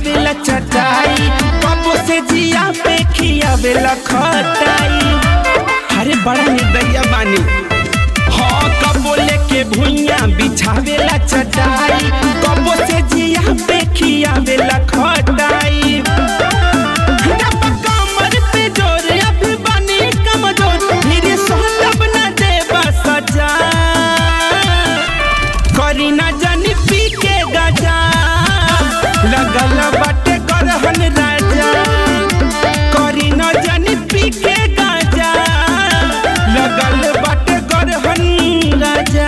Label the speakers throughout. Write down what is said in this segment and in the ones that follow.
Speaker 1: बिछावेला चटाई कबो से जिया पे खियावेला खटाई अरे बड़ा निर्दयिया बानी हाँ कबो लेके भुइया बिछावेला चटाई कबो से जिया पे खियावेला खटाई डब्बा कमर पे जोर अभी बानी कमजोर फिर सोतब न देबा सजा करी ना जानी पी के गजा लगल बाटे गरहन राजा करी ना जानी पी के गजा लगल बाटे गरहन राजा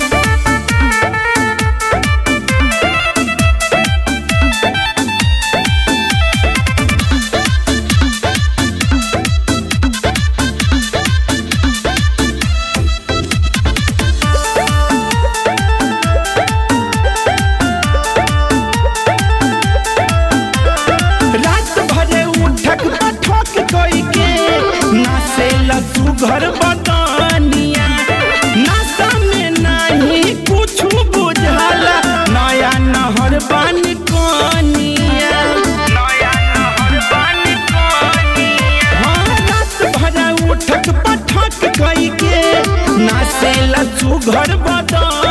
Speaker 1: रात भरे उठक पठक कोई के नासे लसु घर बदनिया नासा में नहीं कुछ बुझाला नया नहर बन कोनिया नया नहर बन कोनिया हाँ रात भरे उठक पठक कोई के नासे लसु घर बदनिया